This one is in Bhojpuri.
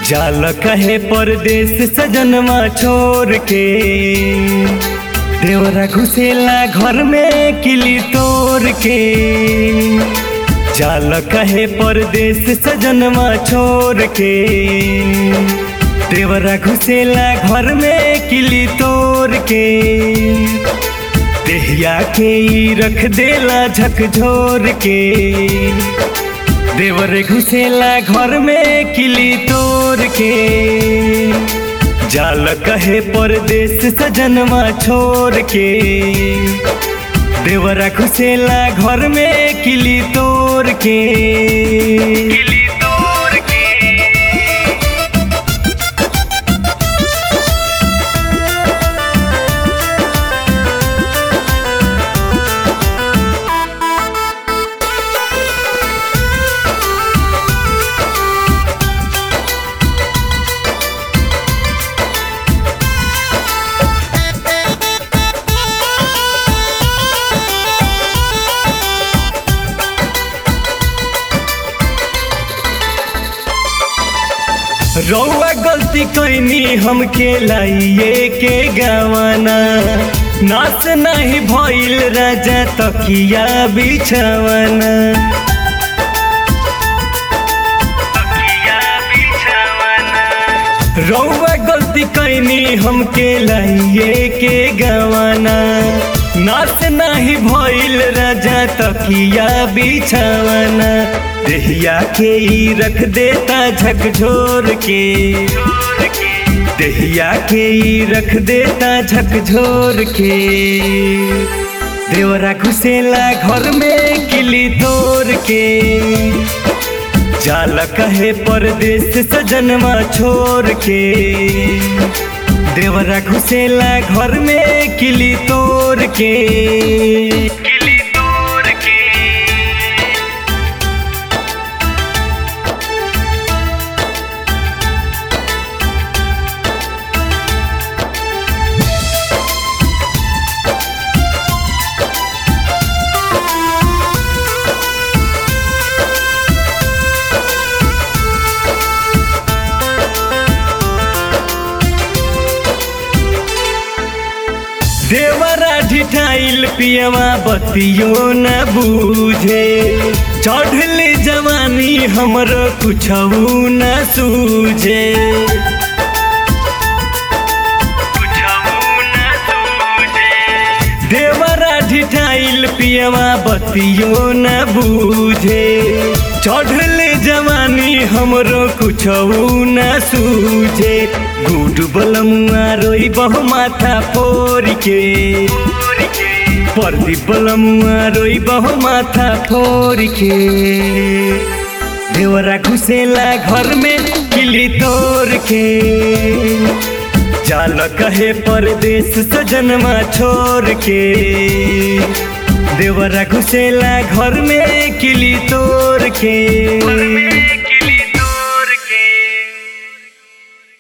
जाल कहे परदेश सजनवा छोड़ के देवरा घुसेला घर में किली तोड़ के जाल कहे परदेश सजनवा छोड़ के देवरा घुसेला घर में किली तोड़ के देहिया के ई रख देला झकझोर के देवर घुसेला घर में किली तोड़ के जाल कहे परदेश सजनवा छोड़ के देवरा घुसेला घर में किली तोड़ के किली तोड़ के रौआ गलती कैनी हमके लाइए के गवाना नाच नहीं भइल राजा तकिया बिछावना रौआ गलती कैनी हमके लाइए के गवाना नाच नहीं भइल राजा तकिया बिछावना देहिया के ई रख देता झकझोर के देहिया के ई रख देता झकझोर के देवरा घुसेला घर में किली तोड़ के जाल कहे परदेश सजनवा छोड़ के देवरा घुसेला घर में किली तोड़ के किली तोड़ के देवरा ढिठाइल पियवा बतियो न बूझे चढ़ल जवानी हमरो कुछ न सूझे देवरा ढिठाइल पियवा बतियो न बूझे चढ़ल जवानी हमरो कुछ न सूझे गुड बलमुआ रोई बहु माथा फोड़ के परदी बलमुआ रोई बहु माथा फोड़ के देवरा घुसेला घर में किली तोड़ के जाल कहे परदेश सजनवा छोड़ के देवरा घुसेला घर में किली तोड़ के